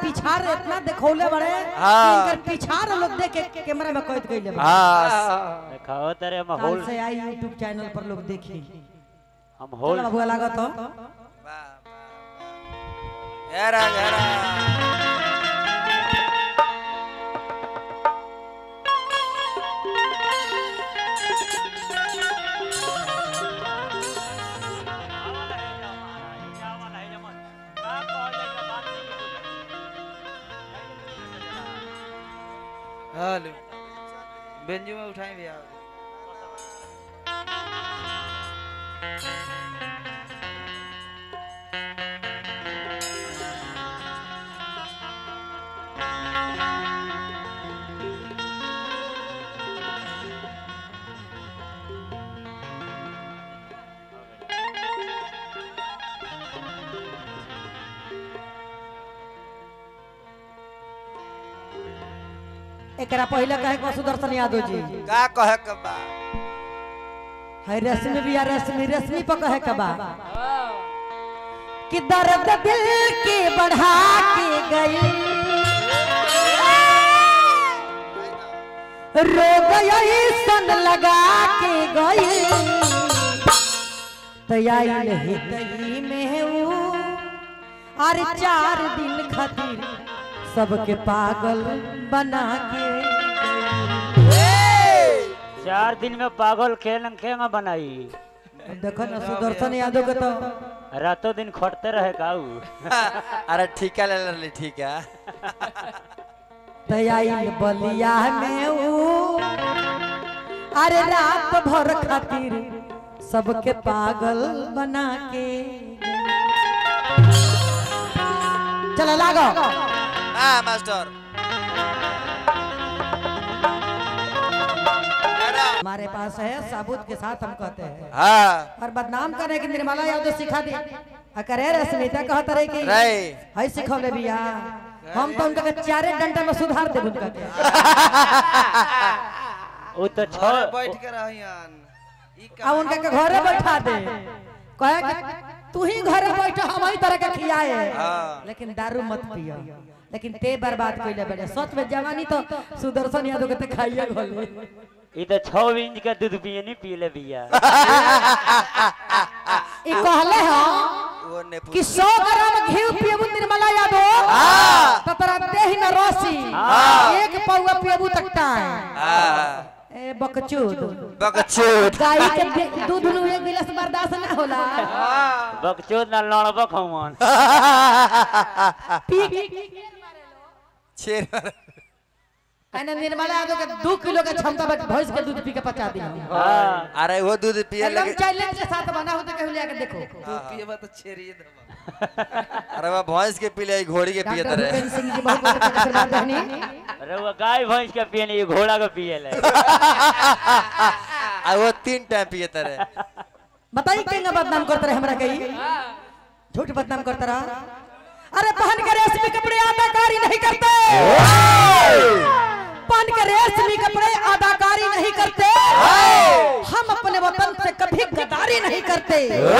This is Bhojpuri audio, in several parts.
पिछाड़ इतना देखौले बड़े हाँ। इनकर पिछाड़ लोग देख के कैमरा में कैद कइले बा हाँ देखाओ तेरे काल माहौल से आई यूट्यूब चैनल पर लोग देखी हम चल होल बाबू लागत हो घेरा घेरा हेलो बेंजू में उठाएं भैया एकरा पहले कहे को सुदर्शन यादव जी का कहे के बा है रश्मि भी रश्मि रश्मि पर कहे के बा कि दर्द दिल के बढ़ा के गई रो गई सन लगा के गई तैयारी नहीं तई में वो अरे चार दिन खातिर सबके पागल बना के चार दिन में पागल खेल खेंगा बनाई देखो ना सुदर्शन यादव के तो रातों दिन खटते रहे काऊ अरे ठीका ले ले ठीक है तैयारी बलिया में वो अरे रात भर खातिर सबके पागल बना के चलो लागो हाँ मास्टर घेरा। हमारे पास है साबुत के साथ हम कहते हैं हाँ और बदनाम करे कि निर्मला यादव सिखा दी आ करे रे स्मिता कहत रहे कि रे है सिखौले बिया हम तो उनका के चारे डंडा में सुधार देब उनका के वो तो घरे छो बैठ के रहियन ई आ उनका के घरे बैठा दे कहे कि तू ही घरे बैठ हम ही तरह के खियाए हाँ। लेकिन दारू मत पियो लेकिन ते बर्बाद कइले बड़े सच में जवानी तो सुदर्शन यादव के ते खाइए घोले ये तो छो इंच का दूध पिए नहीं पी ले भैया ई कहले हो वो ने कि 100 ग्राम घी पियबू निर्मला यादव हाँ। तो तोरा देह में रसी हाँ। एक पौवा पियबू तक टाइम हाँ ए बकचोद बकचोद गाय के दे- दूध नु एक गिलास बर्दाश्त ना होला बकचोद ना लड़बक हमन पी छेर मार- एने निर्मला यादव के दू किलो के क्षमता बच भैंस के दूध पी के पचा दी हाँ अरे वो दूध पिए एकदम लगे चैलेंज के साथ बना हो तो कहू लिया के देखो तू पिएबा तो छेरिए देबा अरे वो भैंस के पिले घोड़ी के पिए डॉक्टर तरह भूपेंद्र सिंह जी बहुत बहुत आशीर्वाद रहनी अरे वो गाय भैंस के पिए नहीं घोड़ा के पिए ले आ वो तीन टाइम पिए तरह बताई केंगा बदनाम करते रहे हमरा कही झूठ बदनाम करता रहा अरे पहन के रेशमी कपड़े अदाकारी नहीं करते पहन के रेशमी कपड़े अदाकारी नहीं करते हम अपने वतन से कभी गद्दारी नहीं करते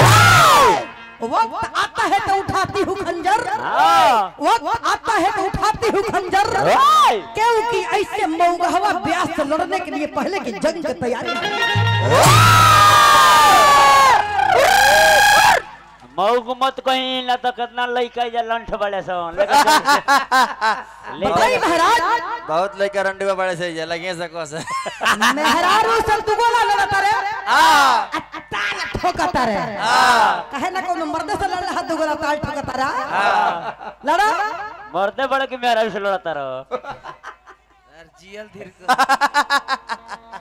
वक्त आता है तो उठाती हूँ खंजर हाँ वक्त आता है तो उठाती हूँ खंजर हाय। क्योंकि ऐसे मऊगहवा ब्यास से लड़ने के लिए पहले की जंग की तैयारी मऊ को मत कहीं ना तो कितना लइका या लंठ बड़े सन लेकिन बताई लेकिन महाराज बहुत लड़का रंडुआ बड़े से ये लगे सको से मेहरारू सब तू गोला लड़ता रे हाँ ताल ठोकता रे हाँ कहे ना कोनो मर्दे से लड़ हाथ दुगला ताल ठोकता रा लड़ा मरते बड़े के मेरा से लड़ता रहो यार जियल धीर कर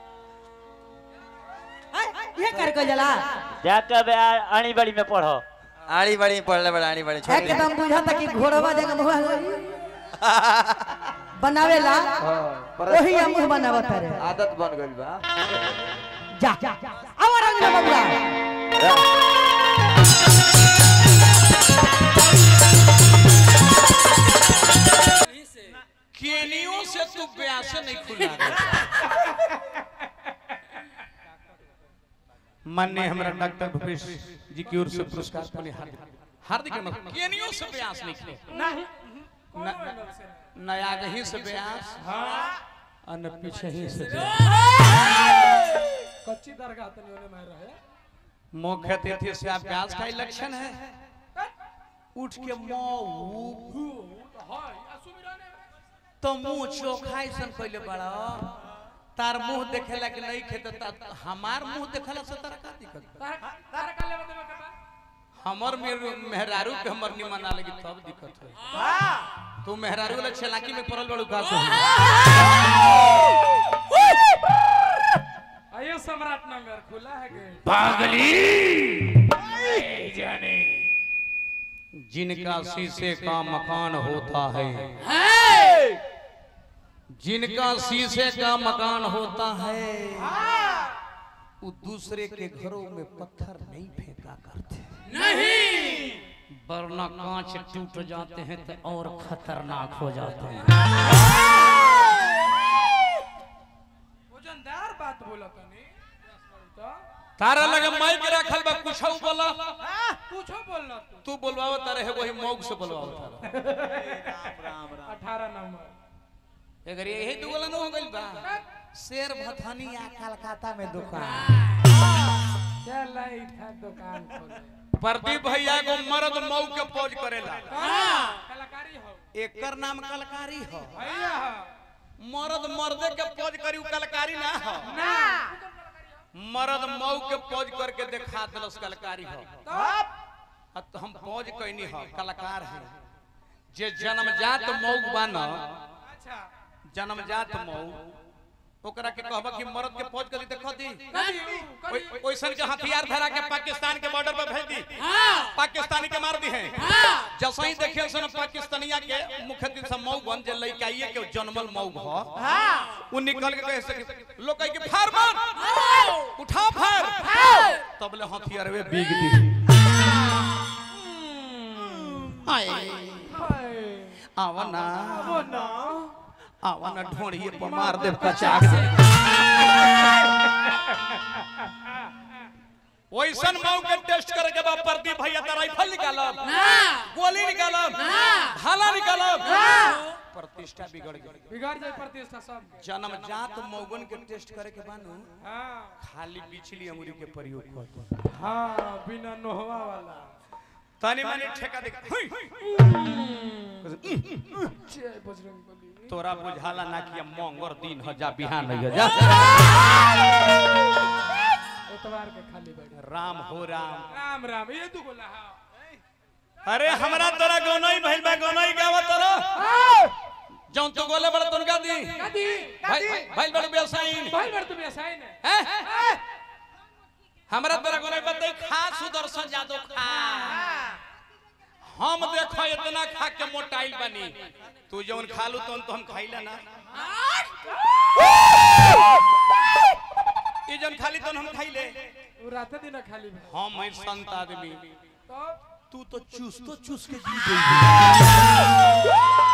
ये कर को जला जाकर बे आ- आनी बड़ी में पढ़ो आड़ी बड़ी पढ़ले बड़ा आड़ी बड़ी छोटी एकदम बुझा था कि घोड़वा जगह मुंह बनावेला वही हम मुंह बनावत रे आदत बन गइल बा जा अब रंग ना बबुआ केनियों से तू प्यासे नहीं खुला माननीय हमारा डॉक्टर भूपेश जी की ओर से पुरस्कार पाने हार्दिक हार्दिक अभिनंदन। केनियों से प्यास नहीं खुला न आगे ही से ब्यास और न पीछे ही से ब्यास कच्ची दरगाह तनी ओने में रहे मुख्य अतिथि से आप व्यास का ही लक्षण है उठ के मऊ हाय असुमिराने तो मुंह चोखाई सन पहले बड़ा तार मुंह देखेला कि नहीं खेते ता हमार मुंह देखेला से तारा का दिक्कत बा? तार तार का लेवा देवा के बा हमर मेरे मेहरारू के हमर निमन ना लगी तब दिक्कत है तू मेहरारू वाला चलाकी में पड़ल बड़ू का आइए सम्राट नगर खुला है गेट जिनका शीशे का मकान होता है जिनका शीशे का मकान होता है वो दूसरे के घरों में पत्थर नहीं फेंका करते नहीं वरना कांच टूट जाते हैं तो और खतरनाक हो जाते हैं वजनदार बात बोला तनी तो तारा लगे माइक रखल बा कुछ बोला पूछो बोलना तू तू बोलवाओ तारे है वही मौग से बोलवाओ तारा अठारह नंबर अगर यही दुगला न हो गइल बा शेर भथनी आ कलकत्ता में दुकान चल आई था दुकान खोले प्रदीप भैया को मर्द मऊ के पौज करेला कलाकारी हो एकर नाम कलकारी हो भैया मर्द मर्दे के पौज करी उ कलकारी ना हो ना मर्द मऊ के पौज करके दिखा दिलस कलकारी हो तब आ तो हम पौज कैनी हो कलाकार है जे जन्मजात मऊ बन अच्छा जन्मजात मऊ ओकरा के कहबा कि मर्द के पौज करी देखो दी करी करी ओइ- ओइसन के हथियार धरा के पाकिस्तान के बॉर्डर पर भेज दी पाकिस्तानी के मार दी है जैसे ही देखिए सन पाकिस्तानिया के मुख्य दिन से मऊ बन जे लइकाइए के जन्मल मऊ भ वो निकल के कहे से लोग कहे कि फार मार उठा फार तब ले हथियार वे बीग दी हाय आवना वो ना आवना ढोड़िए पर मार दे पचाक दे वैसन मऊ के टेस्ट करे के बाद प्रदीप भैया त राइफल निकालब गोली निकालब भाला निकालब प्रतिष्ठा बिगड़ गई बिगाड़ जाए प्रतिष्ठा सब जन्मजात मौगन के टेस्ट करे के बानू हाँ खाली पिछली अंगुरी के प्रयोग कर हाँ बिना नोहवा वाला तनी मनी ठेका देख हुई। जय बजरंग बली तोरा बुझाला ना कि अब मंगर दिन ह जा बिहान नहीं जा एतवार के खाली बैठ राम हो राम राम राम ये दू गोला हाँ अरे हमरा तोरा गौनई भइल बा गौनई गावा तोरा जौन तू गोले बड़ा तुनका दी कदी भाई भाई बड़ा व्यवसायी भाई बड़ तुम ऐसा ही ने हैं हमरा तोरा गौनई बताई खा सुदर्शन जादव खा हम देखो इतना खा के मोटाइल बनी तू जौन खालू तौन तो हम खाइला ना ई जौन खाली तौन हम खाइले वो रात दिन खाली भाई हम है संत आदमी तो तू तो चूस तो चूस के जी गई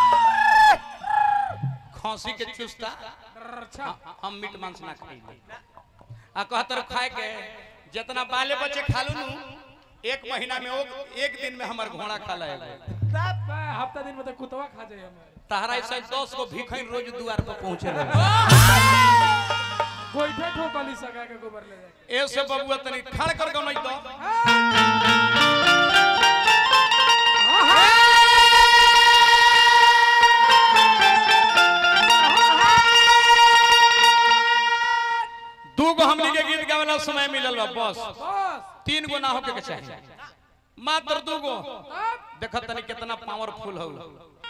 खांसी के चूसता अच्छा हम मीट मांस ना खाइले आ कहतर खाए के जितना बाले बच्चे खालू नु एक महीना में ओ- एक दिन में हमर घोड़ा खा लेगा बा, हफ्ता दिन में तो कुतवा खा जाए हमारे तहरा ऐसा दस गो भिखैन रोज दुआर पर पहुंचे रहे गोईठे ठोकली सगा के गोबर ले जाके ऐसे बबुआ तनी खड़ कर गो नहीं तो दू गो हमनी के गीत गावेला समय मिलल बा बस बस तीन गो ना होके के चाहिए मात्र दू गो तब देखत तनी कितना पावरफुल हो